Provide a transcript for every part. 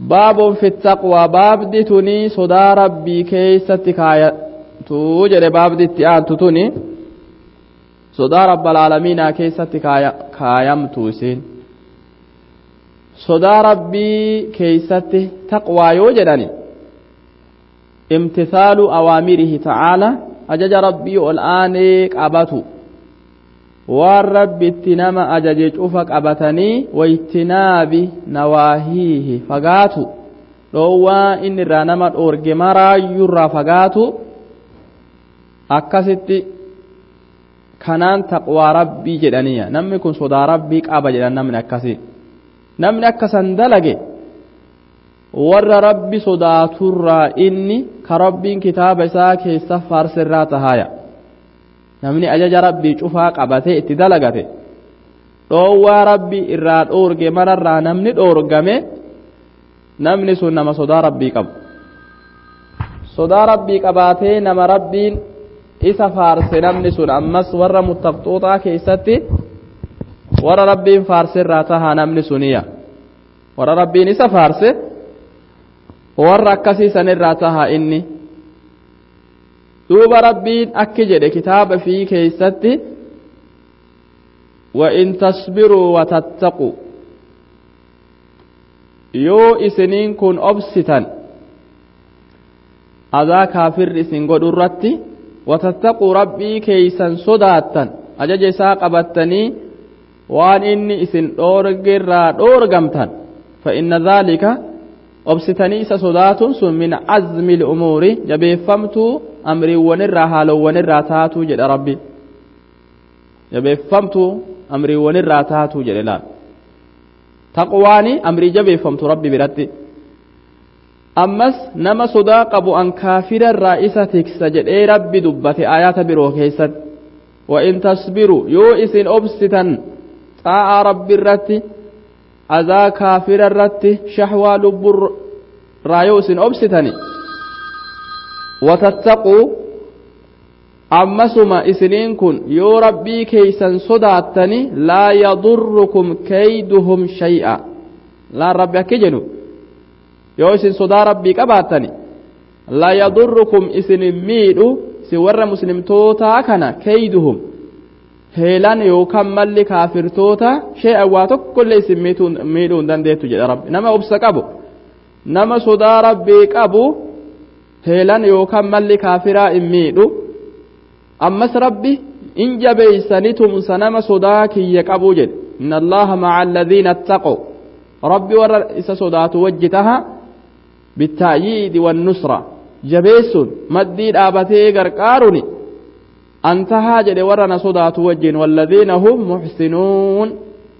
baabun fi taqwaa baabdi tuni sodaa rabbii keessatti kaayatu jedhe baabdi itti aantu tuni sodaa rabbalaalamiinaa keessatti kaayamtu isin sodaa rabbii keessatti taqwaa yoo jedhani imtisaalu awaamirihi ta'aala ajaja rabbii ol aanee qabatu waan rabbitti nama ajaje cufa qabatanii waytinaabi nawaahiihi fagaatu dhoowwaa inni irraa nama dhoorge maraayyurraa fagaatu akkasitti kanaan taqwaa rabbii jedhaniya namni kun sodaa rabbii qaba jedhan namni akkasi namni akkasan dalage warra rabbi sodaaturraa inni ka rabbiin kitaaba isaa keessa faarsirraa tahaya namni ajaja rabbii cufaa qabatee itti dalagate dhoowwaa rabbii irraa dhoorge mararraa namni dhoorgame namni sun nama sodaa rabbii qabu sodaa rabbii qabaatee nama rabbiin isa faarse namni sun ammas warra muttaqxootaa keessatti warra rabbiin faarsirraa tahaa namni suniya warra rabbiin isa faarse warra akkasii sanirraa tahaa inni duuba rabbiin akki jedhe kitaaba fi keeysatti وإن تصبروا وتتقوا yoo isiniin kun obsitan adaa kaafir isin godhu irratti watattaquu rabbii keeysan sodaattan ajaja isaa qabattanii waan inni isin dhoorgerraa dhoorgamtan فإن ذلك obsitanii isa sodaatun sun min azmi l'umuuri jabeeffamtuu amriiwwanirraa haalowwanirraa taatuu jedha rabbi jabeeffamtuu amriiwwanirraa taatuu jedhe laal taqwaani amrii jabeeffamtu rabbi biratti ammas nama sodaa qabu an kaafirarraa isa tiksa jedhee rabbi dubbate ayaata biroo keessatti وإن تصبروا يو إسن أبستن طاعة رب الرت أذا كافر الرت شحوى لب رايو إسن أبستني وتتقوا أمسما إسنين كن يو ربي كيسا صداتني لا يضركم كيدهم شيئا لا ربي أكجنو yoo isin sodaa rabbii qabaatani la yadurrukum isin miidhu si warra muslimtootaa kana keyduhum heelan yookaan malli kaafirtoota shee'an waa tokkollee isin miidhuu hin dandeettu jedha rabbi nama obsa qabu nama sodaa rabbii qabu heelan yookaan malli kaafiraa hin miidhu ammas rabbi in jabeeysani tumsa nama sodaa kiyya qabuu jedhe inna allaha maca alladhiina attaqu rabbi warra isa sodaatu wajji taha بالتأييد والنصرة جبيسون مدي دابتي غرقاروني أنتها جد ورنا صدات وجين والذين هم محسنون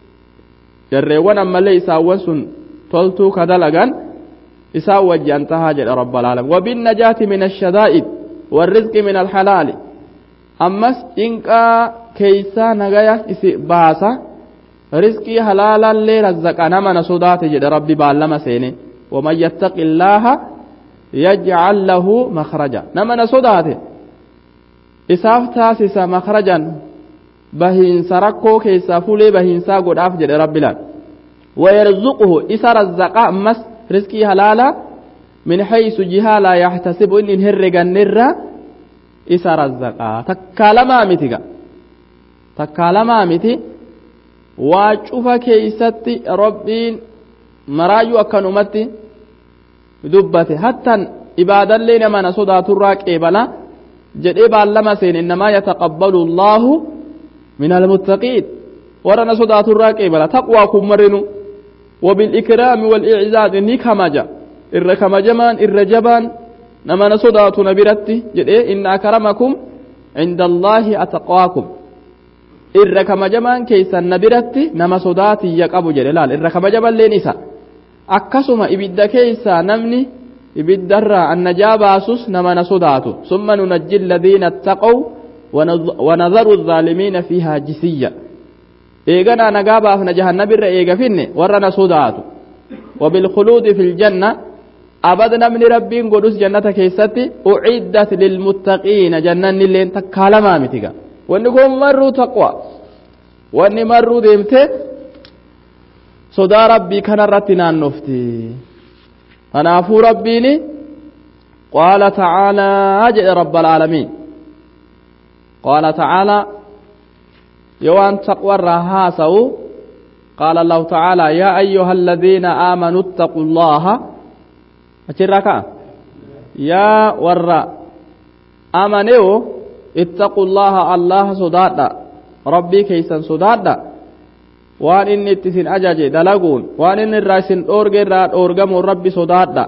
جريوان أما ليس وسن تلتو كدلغان إسا وجي أنتها جد رب العالمين وبالنجاة من الشدائد والرزق من الحلال أمس إنكا كيسا نغايا إسي باسا رزقي حلالا لي رزقنا من صدات جد ربي بالما سيني ومن يتق الله يجعل له مخرجا نما صداته isaaf taasisa makhrajan bahiinsa rakkoo keessaa fuulee bahiinsaa godhaaf jedhe rabbilaan wayarzuquhu isa razzaqa ammas riskii halaala min haysu jihaa laa yaxtasibu inni hin herregannirra isa razzaqaa takkaa lamaa miti ga takkaa lamaa miti waa cufa keeysatti rabbiin maraayyuu akkanumatti dubbate hattan ibaadallee nama na sodaaturraa qeebala jedhee baallama seene innamaa yataqabbalu allaahu min almuttaqiin warra na sodaaturraa qeebala taqwaa kun marinu وبالإكرام والإعزاز إني كمجا إر كمجمان إر جبان نما نصدات نبرتي جدي إن أكرمكم عند الله أتقواكم إر كمجمان كيسا نبرتي نما صداتي يقبو جلال إر كمجبان لينسا akkasuma ibidda keessaa namni ibiddarraa annajaa baasus nama na sodaatu summa nunajji alladhiina attaqaw wanadharu الظaalimiina fiihaa jisiyya eeganaa nagaa baafna jahannabirra eega finne warra na sodaatu wabilkhuluudi fi ljanna abad namni rabbiin godhus jannata keessatti uciddat lilmuttaqiina jannanni illeen takkaa lamaa mitiga wanni kun marruu taqwa wanni marruu deemte sodaa rabbii kanarratti naannofti kanaafuu rabbiin qaala tacaalaa jedhe rabba alaalamiin qaala tacaalaa yoo waan taqwarraa haasa'u qaala allahu tacaalaa yaa ayyuha aladiina aamanuu ittaquu llaha achirraa ka'a yaa warra amaneewo ittaquu llaha allaha sodaadha rabbii keeysan sodaadha waan inni itti isin ajaje dalaguun waan inni irraa isin dhoorge irraa dhoorgamuun rabbi sodaadha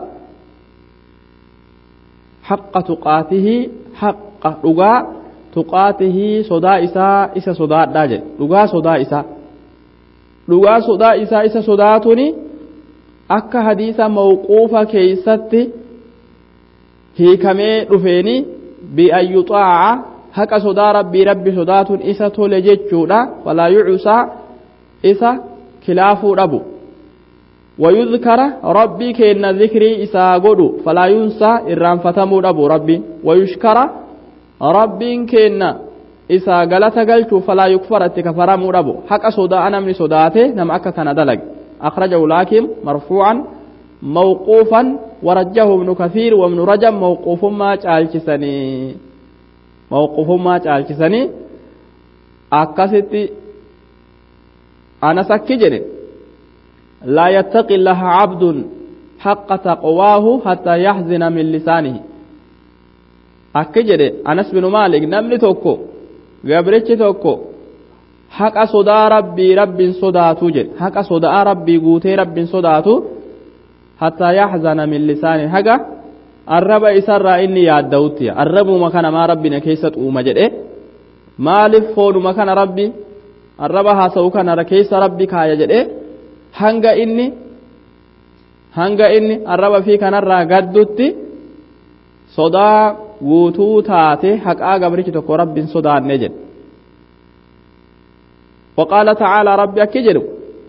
haqqa tuqaatihii haqqa dhugaa tuqaatihii sodaa isaa isa sodaadhaa jedhe dhugaa sodaa isaa dhugaa sodaa isaa isa sodaatuni akka hadiisa mawquufa keeysatti hiikamee dhufeeni bi'an yuxaaca haqa sodaa rabbii rabbi sodaatun isa tole jechuudha walaa yucusaa isa kilaafuu dhabu ويذكر ربي كأن ذكري إسا قدو فلا ينسى إران فتمو أبو ربي ويشكر ربي كأن إسا قلت قلت فلا يكفر اتكفر أبو حق صدا أنا من صداته نم أكا كان دلق أخرجه لكن مرفوعا موقوفا ورجه ابن كثير وابن رجب موقوف ما تعالكسني موقوف ما تعالكسني أكستي أنا سكجني لا يتقي الله عبد حق تقواه حتى يحزن من لسانه أكجد أنس بن مالك نمني توكو gabrichi tokko haqa sodaa rabbii rabbiin sodaatu jedhe haqa sodaa rabbii guutee rabbiin sodaatu hattaa yaxzana min lisaani haga arraba isarraa inni yaadda'utti arrabuma kana maa rabbina keessa xuuma jedhe maaliif foonuma kana rabbi arraba haasa'u kana keessa rabbi kaaya jedhe hanga inni hanga inni arraba fi kanarraa gaddutti sodaa guutuu taate haqaa gabrichi tokko rabbiin sodaanne jedhe وقال تعالى ربي أكجر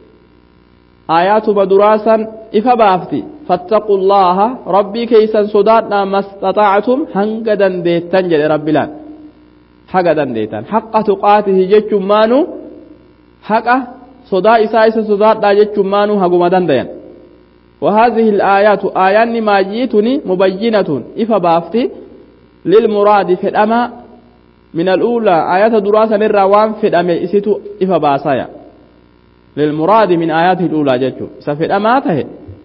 آيات بدراسا إفبافتي فاتقوا الله ربي كيسا صداتنا ما استطعتم هنقدا ديتان جل ربي لان حقدا ديتان حق تقاته جج مانو حق صدا إسا إسا صداتنا جج مانو حقما دندين وهذه الآيات آيان ما جيتني مبينة إفبافتي للمراد في الأما من الأولى آيات دراسة الروان في الأما إسيتو إفا باسايا للمراد من آياته الأولى جتشو سفي الأما تهي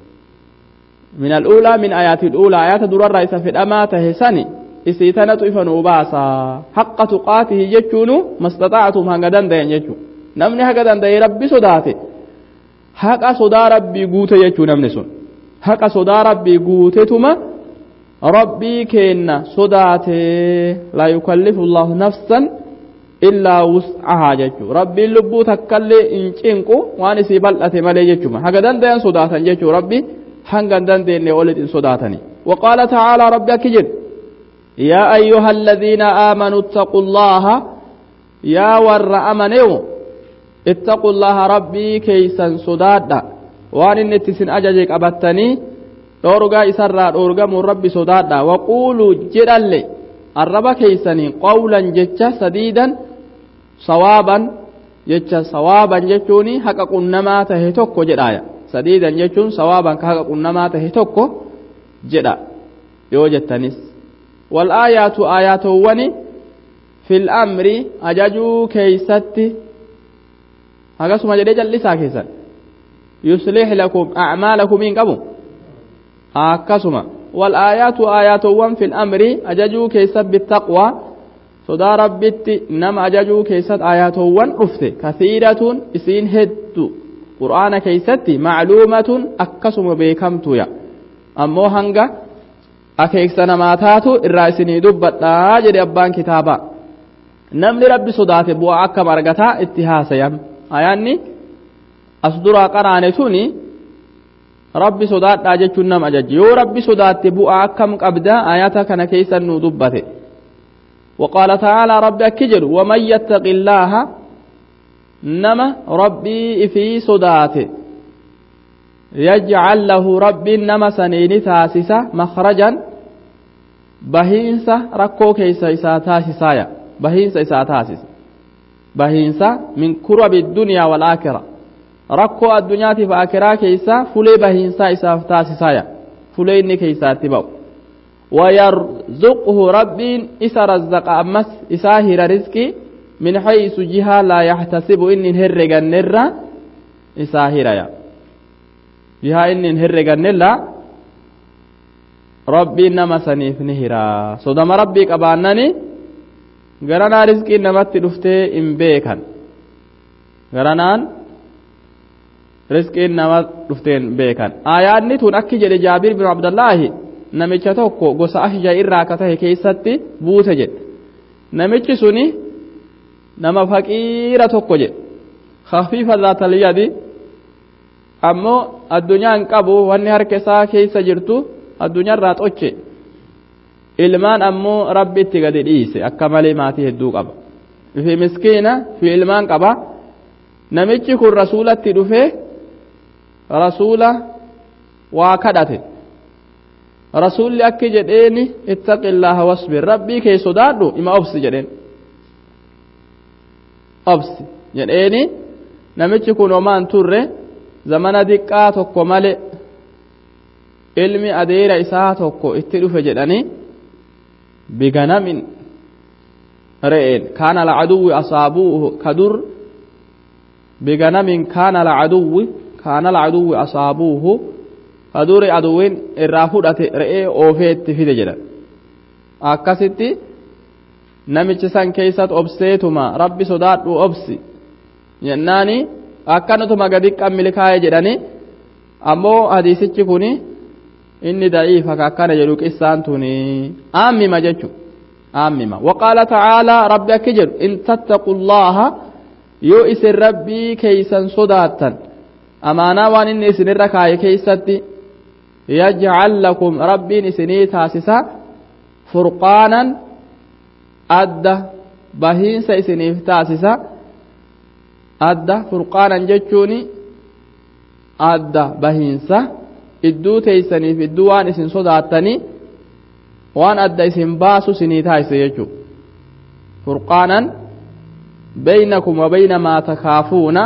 من الأولى من آيات الأولى آيات درارة سفي الأما تهي سني إسيتنة إفا نوباسا حق تقاته جتشونو ما استطعتم هنگدن دين جتشو نمني هنگدن دين ربي صداتي حق صدا ربي قوتي جتشو نمني سن حق صدا ربي قوتي تما rabbii keenna sodaatee laa yukallifu allahu nafsan illaa wus'ahaa jechuu rabbiin lubbuu takkallee hin cinqu waan isii bal'ate malee jechuma haga dandayan sodaatan jechuu rabbi hanga hin dandeenye olit hin sodaatani وقال تعالى ربي أكجد يا أيها الذين آمنوا اتقوا الله يا ور أمنوا اتقوا الله ربي كيسا صدادا وان النتسن أججك أبتني dhoorgaa isarraa dhoorgamuun rabbi sodaadha waquuluu jedhalle arraba keeysanii qawlan jecha sadiidan sawaaban jecha sawaaban jechuun haqa qunnamaa tahe tokko jedhaaya sadiidan jechuun sawaaban ka haqa qunnamaa tahe tokko jedha yoo jettanis wal aayaatu aayaatowwani fil amri ajajuu keeysatti hagasuma jedhee jal'isaa keessan yuslih lakum acmaalakum hin qabu akkasuma والآيات آياتوان في الأمر أججوا كيسد بالتقوى صدا ربت نم أججوا كيسد آياتوان رفت كثيرة إسين هد قرآن كيسد معلومة أكسم بيكمت يا أمو هنگا أكيكسنا ما تاتو الرئيسني دبت لا جدي أبان كتابا نم لرب صدات بوا أكم أرغتا اتهاسا يم آياني أصدر قرانتوني rabbi sodaadhaa jechuun nama ajajje yoo rabbi sodaatte bu'aa akkam qabda ayata kana keeysan nu dubbate وقال تعالى ربي أكجر ومن يتق الله نما ربي في صداته يجعل له ربي نما سنين تاسسة مخرجا بهينسة ركو كيسا إسا تاسسايا بهينسة إسا تاسس بهينسة من كرب الدنيا والآخرة rakkoo addunyaatiif akiraa keeysa fulee bahiinsaa isaaf taasisaaya fulee inni keeysaatti ba'u ويرزقه ربين إسا رزق أمس إساهر رزقي من حيث جهة لا يحتسب إن هرق النرى إساهر يا جهة إن هرق النرى ربي نما سنيف نهرا صدام ربي قبانني غرنا رزقي نمت دفته إن بيكن غرنان رزقي نمت دفتين بيكن آيات نتون أكي جل جابر بن عبد الله namicha tokko gosa ahja irraa akka tahe keessatti buute jedhe namichi suni nama faqiira tokko jedhe khafiifa zaatal yadi ammoo addunyaan qabu wanni harka isaa keessa jirtu addunyaarraa xoche ilmaan ammoo rabbi itti gadi dhiise akka malee maatii hedduu qaba fi miskiina fi ilmaan qaba namichi kun rasuulatti dhufee rasuula waa kadhate rasuulli akki jedheeni ittaqillaha wasbir rabbii kee sodaadhu ima obsi jedheen obsi jedheeni namichi kun homaan turre zamana diqqaa tokko male ilmi adeera isaa tokko itti dhufe jedhanii biganamin re'een kaana alcaduwwi asaabuuhu kadur biganamin kaana alcaduwwi kaana alcaduwwi asaabuuhu kaduri aduwwiin irraa fudhate re'ee oofee itti fide jedhan akkasitti namichi san keessatti obseetuma rabbi sodaadhu obsi jennaani akkanatuma gadi qammilkaa'e jedhani ammoo hadiisichi kun inni da'iifa akkana jedhu qissaan tuni aammima jechu aammima waqaala tacaalaa rabbi akki jedhu in tattaqullaha yoo isin rabbii keeysan sodaattan amaanaa waan inni isinirra kaaye keeysatti يجعل لكم ربي سني تاسسا فرقانا أدى بهين سيسنيف تاسسا أدى فرقانا جتشوني أدى بهينسا إدو تيسنيف إدو وان إسن صداتني وان أدى إسن باسو سني تاسس يجو فرقانا بينكم وبين ما تخافون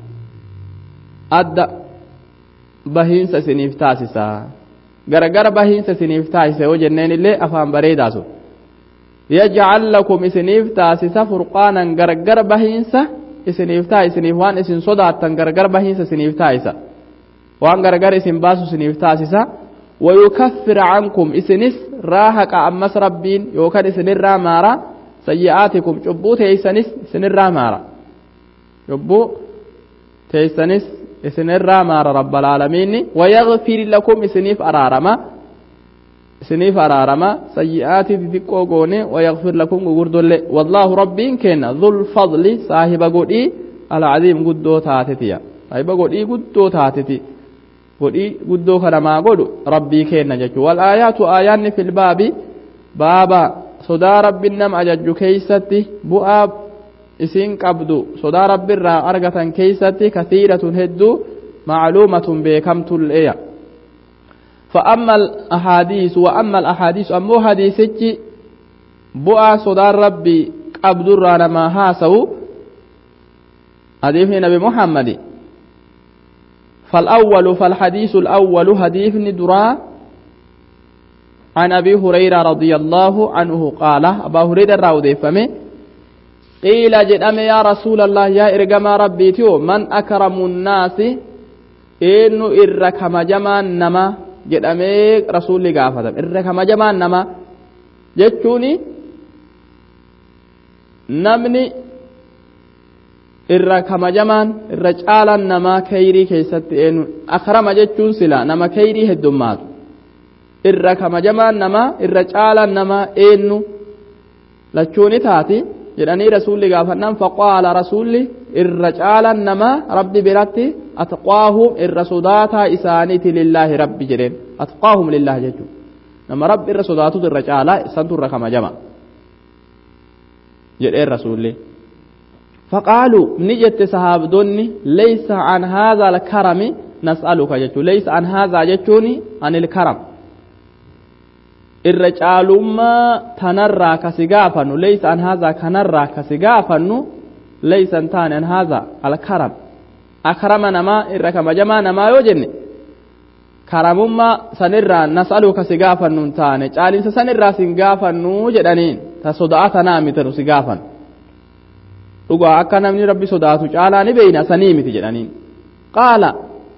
أدى bahiinsa isiniif taasisa garagara bahiinsa isiniif taasisa yoo jenneen illee afaan bareedaa sun yajcal lakum isiniif taasisa furqaanan garagara bahiinsa isiniif taasisaniif waan isin sodaattan garagara bahiinsa isiniif taasisa waan garagara isin baasu isiniif taasisa ويكفر عنكم إسنس راهق أمس ربين يوكان إسن الرامارا سيئاتكم جبو تيسنس إسن الرامارا جبو تيسنس isinirraa maara rabbalaalamiinni wayagfir lakum isiniif araarama isiniif araarama sayyi'aatii xixiqqoo goone wayagfir lakum gugurdolle wallaahu rabbiin kenna dhul fadli saahiba godhii alcaziim guddoo taatetiya saahiba godhii guddoo taateti godhii guddoo kanamaa godhu rabbii kenna jechu wal aayaatu aayaanni filbaabi baaba sodaa rabbin nama ajajju keeysatti bu'aa isin qabdu sodaa rabbiirraa argatan keeysatti kasiiratun hedduu macluumatun beekamtulleya فأما الأحاديث وأما الأحاديث أمو حديثك بؤى صدى ربي قبض الرانا ما هاسو حديث نبي محمد فالأول فالحديث الأول حديث درا عن أبي هريرة رضي الله عنه قال أبا هريرة راودي فمه قيل جدام يا رسول الله يا إرقما ربي تيو من أكرم الناس إنو إركما جمان نما جدام رسول قافة إركما جمان نما جتشوني نمني irra kamajamaan irra caalaan namaa kayrii keessatti eenyu akrama jechuun sila nama kayrii heddummaatu irra kamajamaan namaa irra caalaan namaa eenyu lachuuni taati jedhanii rasuulli gaafannaan faqaala rasuulli irra caalaan namaa rabbi biratti atqaahum irra sodaataa isaaniiti lillaahi rabbi jedheen atqaahum lillaahi jechuun nama rabbi irra sodaatutu irra caalaa isantu irra kamajama jedheen rasuulli فقالوا نجت صحابدوني ليس عن هذا الكرم نسألك جتو ليس عن هذا جتوني عن الكرم الرجالما تنرى كسقافن ليس عن هذا كنرى كسقافن ليس انتان عن هذا الكرم أكرم نما إركم جما نما يوجن karamummaa sanirraa nas'aluka si gaafannu hin taane caalinsa sanirraa sin gaafannu jedhaniin ta soda'a tanaa miti nu si gaafan dhugaa akka namni rabbi sodaatu caalaa ni beeyna sanii miti jedhaniin qaala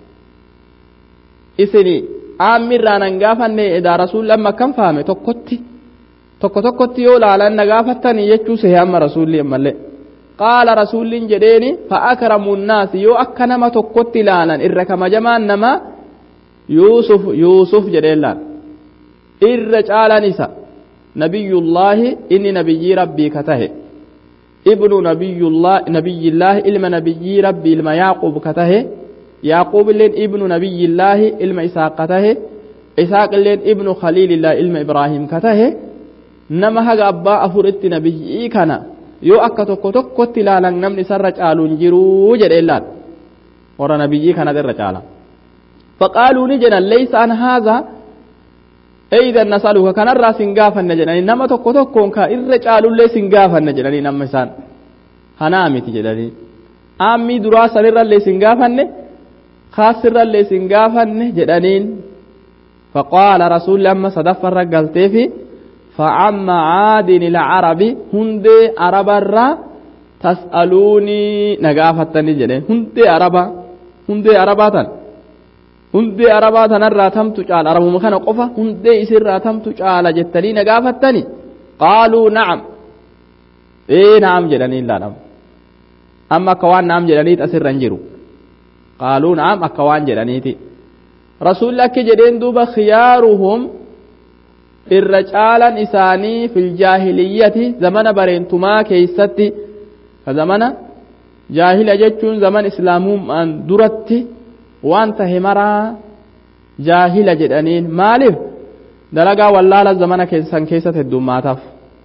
isini aammirraa nan gaafanne edaa rasuulli amma akkam fahame tokkotti tokko tokkotti yoo laalan na gaafattanii jechuu sehe amma rasuulli ammallee qaala rasuulliin jedheeni fa'akramu nnaasi yoo akka nama tokkotti ilaalan irra kamajamaan nama yuusuf yuusuf jedheen laal irra caalan isa nabiyullaahi inni nabiyyii rabbii ka tahe ibnu nabiyyillaahi ilma nabiyyii rabbii ilma yaaqub ka tahe yaaqub illeen ibnu nabiyyillaahi ilma isaaq ka tahe isaaq illeen ibnu khaliilillaahi ilma ibraahim ka tahe nama haga abbaa afuritti nabiyyii kana yoo akka tokko tokkotti ilaalan namni isarra caaluun jiruu jedheen laal warra nabiyyii kanat irra caala faqaaluu ni jedhan leysa an haaza eydan nasaluka kanarraa sin gaafanne jedhanii nama tokko tokkoon ka irra caalullee sin gaafanne jedhanii nama isaan hanaa miti jedhanii aammii duraa sanirrallee sin gaafanne kaasirrallee sin gaafanne jedhaniin faqaala rasuulli amma sadaffarra galteefi فعم عادن العرب هندي عربا تسألوني نقافتني جدين هندي عربا هندي عربا هندي عربا تنرى تمت جعل عرب مكان قفا هندي سر تمت جعل جتني نقافتني قالوا نعم ايه نعم جدني لا نعم أما كوان نعم جدني تسر رنجرو قالوا نعم أكوان جدني رسول الله جدين دوب خيارهم irra caalan isaanii fil jaahiliyyati zamana bareentumaa keeysatti ka zamana jaahila jechuun zaman islaamummaan duratti waan tahe maraa jaahila jedhaniin maaliif dalagaa wallaala zamana keessan keessatti heddummaataaf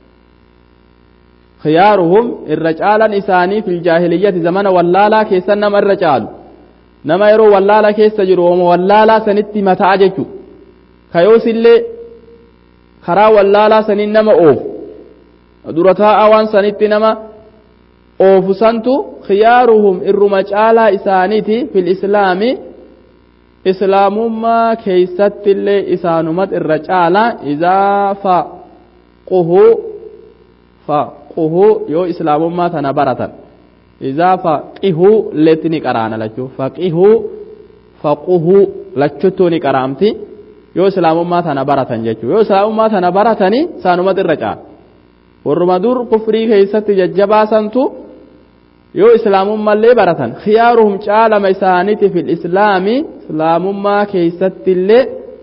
khiyaaruhum irra caalan isaanii fil jaahiliyyati zamana wallaalaa keessan nama irra caalu nama yeroo wallaala keessa jiru ooma wallaalaa sanitti mataa jechu kayoosillee karaa wallaalaa saniin nama oofu dura taa'aa waan sanitti nama oofu santu khiyaaruhum irruma caalaa isaaniiti fil islaami islaamummaa keeysattillee isaanumat irra caalaa izaa faquhu faquhu yoo islaamummaa tana baratan izaa faqihu letti ni qaraana lachuu faqihu faquhu lachuttuu ni qaraamti yoo islaamummaa tana baratan jechuu yoo islaamummaa tana baratanii isaanumat irra caala warruma dur kufrii keeysatti jajjabaasantu yoo islaamummallee baratan khiyaaruhum caalama isaaniti fil islaami islaamummaa keeysattillee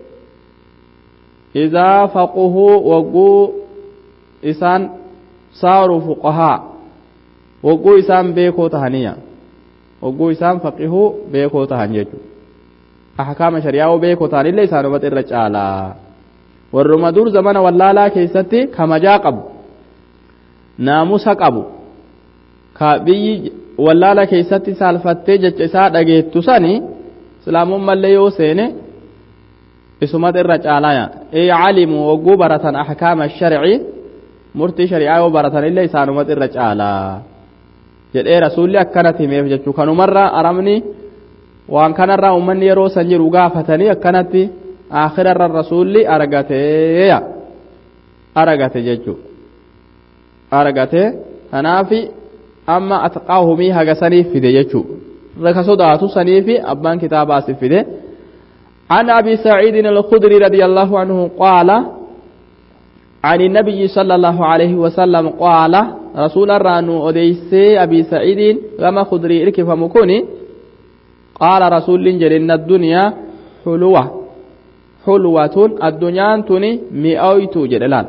idaa faquhuu wagguu isaan saaruu fuqahaa wagguu isaan beekoo tahaniya wagguu isaan faqihuu beekoo tahan jechuu ahkaama shari'aa beekoo ta'anillee isaanumatti irra caalaa warruma dur zamana wallaalaa keessatti kamajaa qabu naamusa qabu ka biyyi wallaala keessatti saalfattee jecha isaa dhageettu sani islaamummallee yoo seene isumatti irra caalaya ee calimu wagguu baratan ahkaama sharci murtii shari'aa yoo baratanillee isaanumatti irra caalaa jedhee rasuulli akkanatti himeef jechuu kanumarra aramni waan kanarraa ummanni yeroo san jiru gaafatanii akkanatti akhirarra rasuulli argateeya argate jechuu argate kanaafi amma atqaahumii haga saniif fide jechuu raka sodaatu saniifi abbaan kitaabaasif fide عن أبي سعيد الخدري رضي الله عنه قال عن النبي صلى الله عليه وسلم قال رسول الرانو أديسي أبي سعيد كما خدري إركف مكوني قال رسول جرين الدنيا حلوة حلوة الدنيا تني مئويت جدلان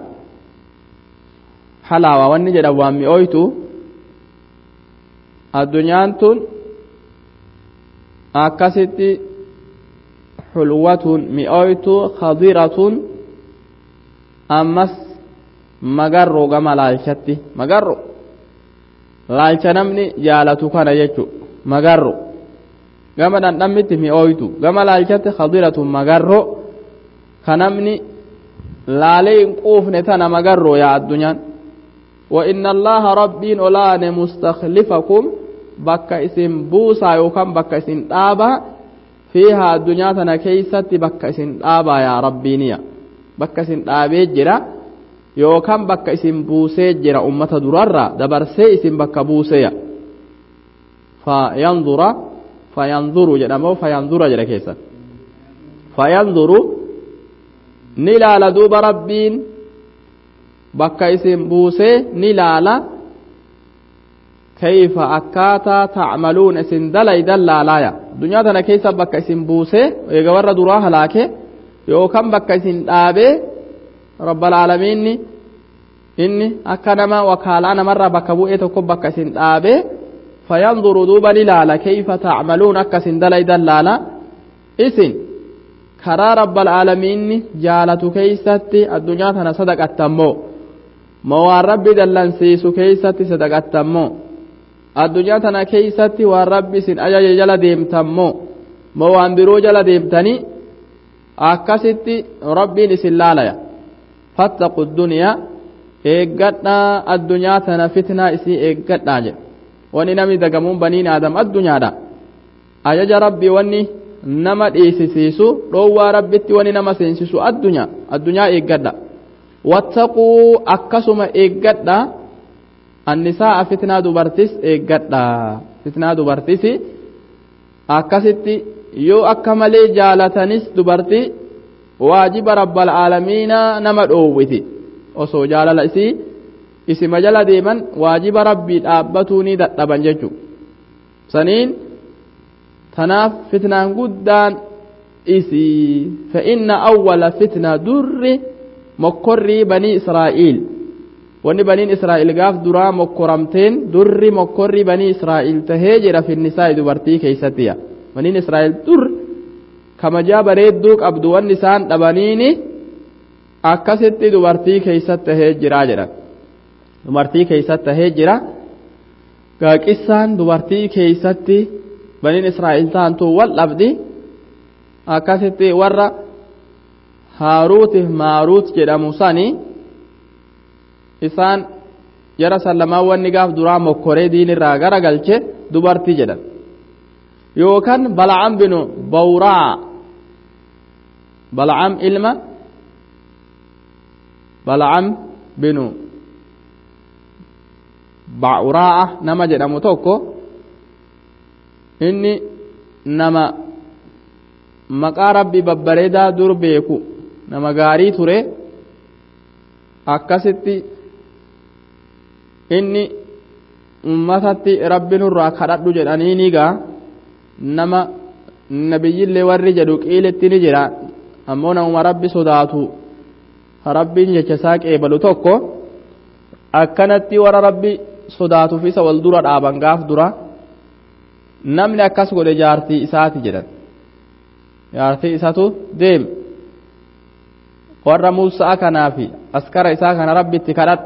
حلاوة واني جدوان مئويت الدنيا تن أكست حلوة مئويت خضيرة أمس مقرو كما لالشتي مقرو لالش نمني جالتو كان يجو مقرو gama dhandhammitti mi'ooytu gama laalchatti khadiratu magarro ka namni laalee hin quufne tana magarro yaa addunyaan وإن الله ربين أولان مستخلفكم بك اسم بوسا يوكم بك اسم آبا fiihaa addunyaa tana keeysatti bakka isin dhaabaa yaa rabbiiniya bakka isin dhaabee jira yookaan bakka isin buusee jira ummata durarra dabarsee isin bakka buuseya fayanzura fayanzuru jedhamoo fayanzura jedha keessan fayanzuru ni ilaala duuba rabbiin bakka isin buusee ni ilaala kayfa akkaataa tacmaluun isin dalaydan laalaaya addunyaa tana keessa bakka isin buusee eega warra duraa halaake yookaan bakka isin dhaabee rabbalaalamiinni inni akka nama wakaalaa namarraa bakka bu'ee tokko bakka isin dhaabee fayanzuru duuba ni laala kayfa tacmaluun akka isin dalaydan laala isin karaa rabbalaalamiinni jaalatu keeysatti addunyaa tana sadaqattammoo ma waan rabbi dallansiisu keeysatti sadaqattammoo addunyaa tana keeysatti waan rabbi isin ajaje jala deemtammoo ma waan biroo jala deemtanii akkasitti rabbiin isin laalaya fattaqu duniyaa eeggadhaa addunyaa tana fitnaa isii eeggadhaa jedhe wani namni dagamuun baniin aadam addunyaadha ajaja rabbii wanni nama dhiisisiisu dhoowwaa rabbitti wani nama seensisu addunyaa addunyaa eeggadha wattaquu akkasuma eeggadha annisaa fitnaa dubartis eeggadha fitnaa dubartis akkasitti yoo akka malee jaalatanis dubartii waajiba rabbal aalamiinaa nama dhoowwiti osoo jaalala isii isima jala deeman waajiba rabbii dhaabbatuu ni dadhaban jechu saniin tanaaf fitnaan guddaan isii fa'inna awwala fitna durri mokkorrii banii israa'iil wanni baniin israa'iil gaaf duraa mokkoramteen durri mokkorrii banii israa'iil tahee jira finnisaa'i dubartii keeysattiya baniin israa'iil dur kamajaa bareedduu qabdu wanni isaan dhabaniini akkasitti dubartii keeysat tahee jiraa jedhan dubartii keeysat tahee jira gaaqissaan dubartii keeysatti baniin israa'iil taantuu wal dhabdi akkasitti warra haaruutiif maaruut jedhamu sani isaan jara sallamaan wanni gaaf duraa mokkoree diinirraa gara galche dubartii jedhan yookaan bal'am binu bawraa bal'am ilma bal'am binu ba'uraa nama jedhamu tokko inni nama maqaa rabbi babbareedaa dur beeku nama gaarii ture akkasitti inni ummatatti rabbi nurraa kadhadhu jedhanii ni gaa nama nabiyyillee warri jedhu qiilitti ni jira ammoo namuma rabbi sodaatu rabbiin jecha isaa qeebalu tokko akkanatti warra rabbi sodaatuuf isa wal dura dhaaban gaaf dura namni akkas godhe jaartii isaati jedhan jaartii isatu deem warra muusaa kanaa fi askara isaa kana rabbitti kadhadhu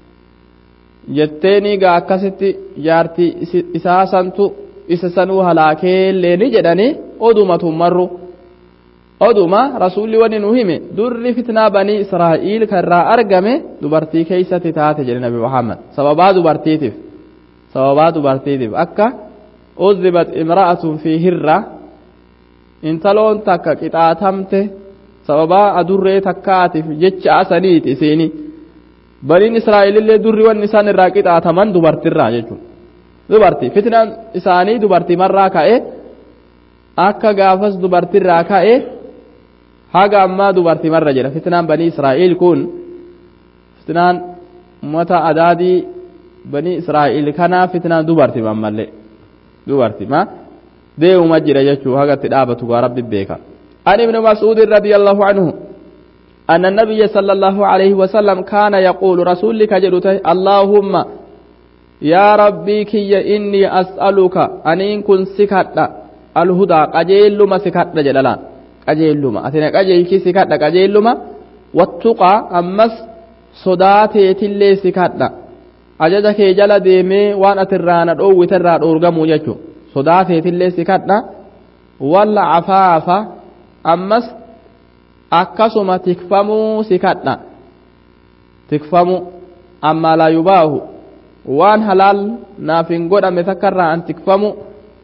jetteeni gaa akkasitti jaartii isaa santu isa sanuu halaakeellee ni jedhani oduma tummarru oduma rasuulli wani nu hime durri fitnaa banii israa'iil karraa argame dubartii keeysatti taate jedhe nabi muhammad sababaa dubartiitiif sababaa dubartiitiif akka uzibat imra'atun fi hirra intaloon takka qixaatamte sababaa adurree takkaatiif jecha asaniiti isiini baniin israa'elillee durri wanni isaan irraa qixaataman dubartirraa jechuudha dubartii fitnaan isaanii dubartimarraa ka'e akka gaafas dubartirraa ka'e haga ammaa dubartimarra jira fitnaan banii israa'el kun fitnaan ummata adaadii banii israa'el kanaa fitnaan dubartima ammallee dubartima deemuma jira jechuu haga itti dhaabatu gaa rabbi beeka عن ابن مسعود رضي الله عنه أن النبي صلى الله عليه وسلم كان يقول رسولك جلته اللهم يا ربي كي إني أسألك أن إن كن سكت الهدى قجيل ما سكت جلالان قجيل ما أثنى قجيل كي سكت قجيل ما والتقى أمس صداتي تلي سكت أججك جل ديمي وانا ترانا أو وتران أورغمو جيشو صداتي تلي سكت ولا عفافة ammas akkasuma tikfamuu si kadha tikfamu amma laa yubaahu waan halaal naaf hin godhame takkarraa an tikfamu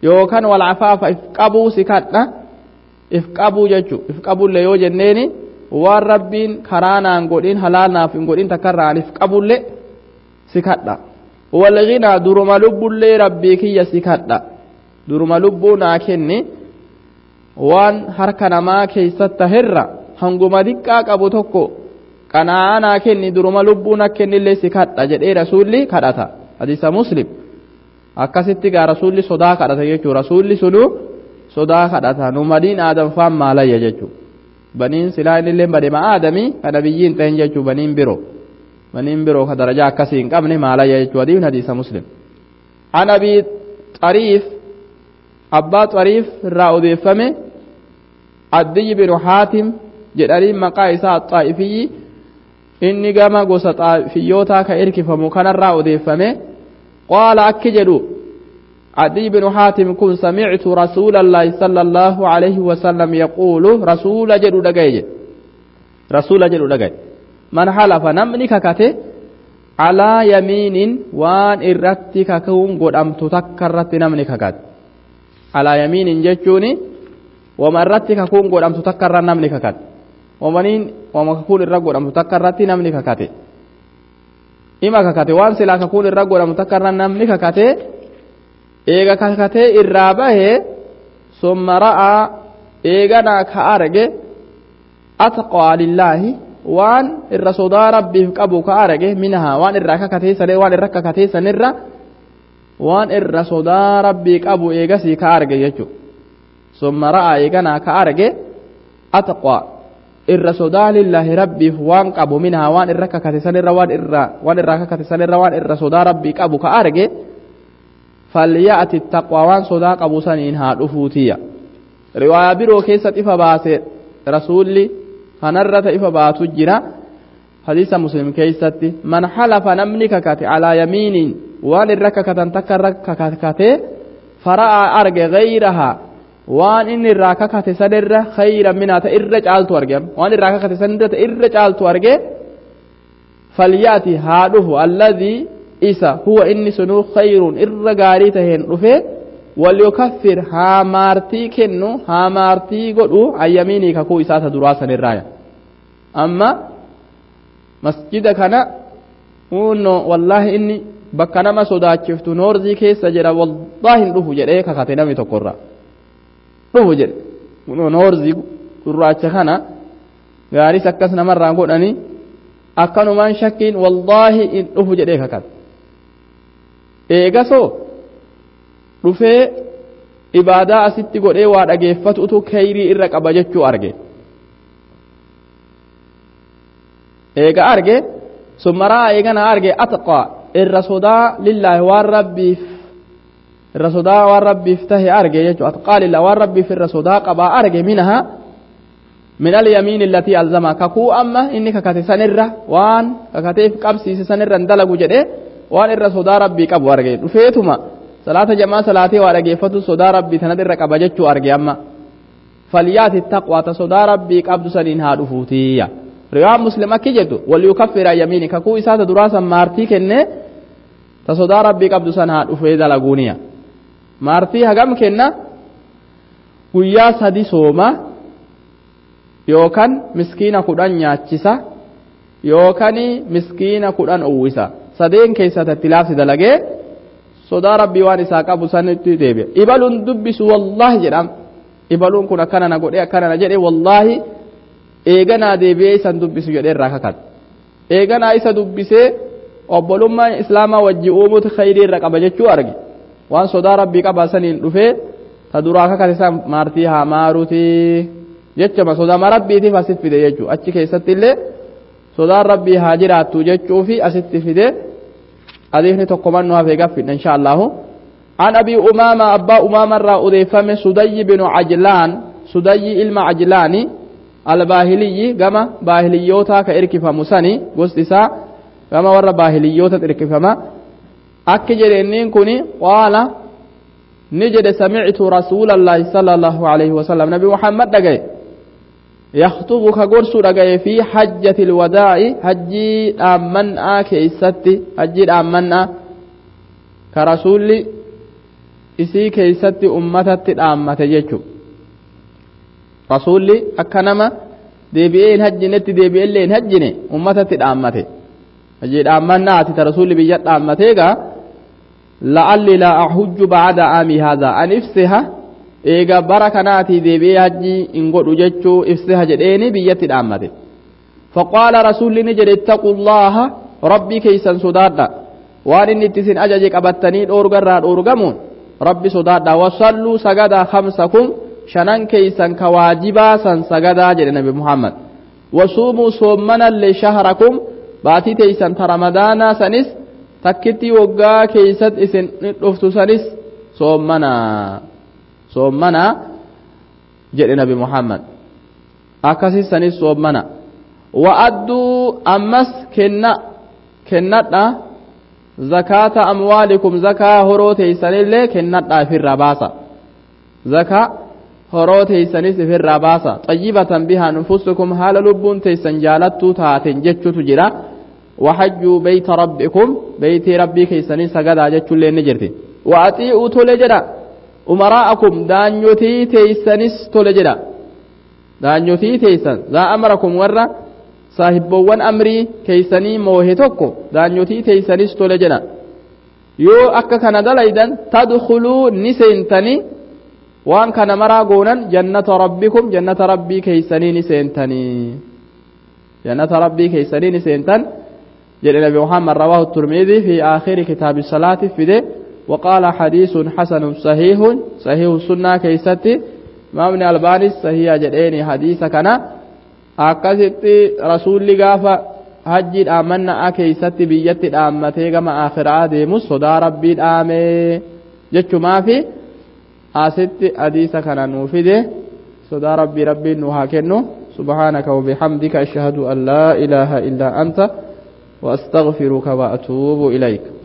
yookaan walcafaafa if qabuu si kadha if qabuu jechu if qabulle yoo jenneeni waan rabbiin karaa naan godhin halaal naaf hin godhin takkarraan if qabullee si kadha walginaa duruma lubbullee rabbii kiyya si kadha duruma lubbuu naa kenni waan harka namaa keessatti tahirra hanguma diqqaa qabu tokko qanaa'aa naa kenni duruma lubbuu na kennillee si kadha jedhee rasuulli kadhata hadiisa muslim akkasitti gaa rasuulli sodaa kadhata jechuu rasuulli sunu sodaa kadhata nu madiin aadam faan maalayya jechuu baniin silaa innillee badema aadamii kana biyyiin ta'in jechuu baniin biroo baniin biroo ka darajaa akkasii hin qabne maalayya jechuu hadiin hadiisa muslim an abii xariif abbaa xariif irraa odeeffame addiyyi binu haatim jedhanii maqaa isaa xaa'ifiyyi inni gama gosa xaa'ifiyyootaa ka irkifamu kanarraa odeeffame qaala akki jedhu عدي بن حاتم كن سمعت رسول الله صلى الله عليه وسلم يقول رسول جدو دقاي رسول جدو دقاي من حلف نمني ككته على يمين وان إرتي ككون قد أم تتكرت نمني ككت على يمين جتوني وما إرتي ككون قد أم تتكرت نمني ككت ومنين وما ككون الرقود أم تتكرت نمني ككته إما ككته وان سلا ككون الرقود أم تتكرت نمني ككته eega kakatee irraa bahe summa ra'aa eeganaa ka arge atqaa lillaahi waan irra sodaa rabbiif qabu ka arge minahaa waan irraa kakatee sanirra waan irra kakatee sanirra waan irra sodaa rabbii qabu eegasii ka arge jechu summa ra'aa eeganaa ka arge atqaa irra sodaa lillaahi rabbiif waan qabu minahaa waan irra kakate sanirra waan irra waan irraa kakate sanirra waan irra sodaa rabbii qabu ka arge فليأتي التقوى وان صدا قبو سنين ها دفوتيا رواية برو كيسة إفا باسي رسولي فنرة إفا باتو جرا حديث مسلم كيسة من حلف نمني ككاتي على يمين وان الرككة تكر ككاتي فرأى أرج غيرها وان إن الراككة سنر خيرا منها تإرج آلتو أرجم وان الراككة سنر تإرج آلتو أرجم فليأتي هادوه الذي isa huwa inni sunuu khayruun irra gaarii taheen dhufe walyukaffir haa maartii kennu haa maartii godhu ayyamiinii kakuu isaata duraa sanirraaya amma masjida kana unno wallaahi inni bakka nama sodaachiftu noorzii keessa jira wallaahi hin dhufu jedhee kakate namni tokkorra dhufu jedhe noorzii gurraacha kana gaaris akkas namarraa godhanii akkanumaan shakkiin wallaahi hin dhufu jedhee kakate eegasoo dhufee ibaadaa asitti godhee waa dhageeffatutu kayrii irra qaba jechuu arge eega arge summaraa eegana arge atqaa irra sodaa lillaahi waan rabbiif irra sodaa waan rabbiif tahe arge jechuu atqaa lillaahi waan rabbiif irra sodaa qabaa arge minaha min alyamiin allatii alzama kakuu amma inni kakate sanirra waan kakateef qabsiise sanirra hin dalagu jedhee waan irra sodaa rabbii qabu arge dhufeetuma salaata jamaa salaatee waa dhageeffatu sodaa rabbii tanat irra qaba jechuu arge amma falyaati taqwaa ta sodaa rabbii qabdu saniin haa dhufuutiyya riwaa muslim akki jedhu waliyukaffira yamiini kakuu isaa ta duraa san maartii kenne ta sodaa rabbii qabdu san haa dhufee dalaguuniya maartii hagam kenna guyyaa sadi sooma yookan miskiina kudhan nyaachisa yookan miskiina kudhan uwwisa sadeen keessatti itti laafsi dalagee sodaa rabbii waan isaa qabu sanitti deebi'a ibaluun dubbisu wallaahi jedham ibaluun kun akkana na godhe akkana na jedhe wallaahi eeganaa deebi'ee isan dubbisu jedhee irraa kakate eeganaa isa dubbisee obbolummaa islaamaa wajji uumuutu khayrii irra qaba jechuu arge waan sodaa rabbii qaba saniin dhufee ta duraa kakate san maartii haa maaruuti jechuma sodaa rabbiitiif asit fide jechuu achi keessatti illee sodaan rabbii haa jiraattu jechuu fi asitti fide hadiisni tokko mannu hafee gaffidha insha allahu an abii umaama abbaa umaama irraa odeeffame sudayyi binu cajlaan sudayyi ilma cajlaani albaahiliyyi gama baahiliyyootaa ka irkifamu sani gosti isaa gama warra baahiliyyoota irkifama akki jedhe inniin kun qaala ni jedhe samictu rasuula allaahi sala allahu alayhi wasalam nabi muhammad dhagaye يخطب كغرس دغاي في حجة الوداع حجي دامنا كيستي حجي دامنا كرسول isii keeysatti ummatatti dhaammate jechu rasuulli akka nama deebi'ee hin hajjinetti deebi'ellee hin hajjine ummatatti dhaammate hajii dhaammannaati ta rasuulli biyya dhaammateegaa la'alli la ahujju ba'ada aamii haadaa an ifsiha eega bara kanaatii deebi'ee hajjii hin godhu jechuu ifsiha jedheeni biyyatti dhaammate faqaala rasuulli ni jedhe ittaqu llaha rabbii keeysan sodaadha waan inni itti isin ajaje qabattanii dhoorgarraa dhoorgamuun rabbi sodaadha wasalluu sagadaa kamsakum shanan keeysan ka waajibaa san sagadaa jedhe nabi muhammad wasuumuu soommanallee shahrakum baatii teeysan ta ramadaanaa sanis takkitti waggaa keeysat isin dhuftu sanis soommanaa soommanaa jedhe nabi muhammad akkasis sanis soommana wa'adduu ammas kenna kennadha zakaata amwaalikum zakaa horoo teeysanillee kennadha ifirraa baasa zakaa horoo teeysanis ifirraa baasa xayyibatan bihaa nufusukum haala lubbuun teeysan jaalattuu taaten jechutu jira وحجوا بيت ربكم بيت ربي كيسنين سجدا جتشو لين نجرتي وأطيعوا تولجدا أمراءكم دانيوتي تيسنس تولجدا دانيوتي تيسن ذا أمركم ورّا saahibboowwan amrii keeysanii moohe tokko daanyotii teeysanis tole jedha yoo akka kana dalaydan tadkuluu ni seentanii waan kana maraa goonan jannata rabbikum jannata rabbii keeysanii ni seentanii jannata rabbii keeysanii ni seentan jedhe nabi muhammad rawaahu turmiidii fi aakhiri kitaabi salaati fide وقال حديث حسن صحيح صحيح السنة كيستي ما من الباني صحيح جديني حديث كان akkasitti rasuulli gaafa hajjii dhaamannaa keeysatti biyyatti dhaammatee gama akhiraa deemus sodaa rabbii dhaamee jechumaafi asitti hadiisa kana nuu fide sodaa rabbii rabbiin nu haa kennu سبحانك وبحمدك أشهد أن لا إله إلا أنت وأستغفرك وأتوب إليك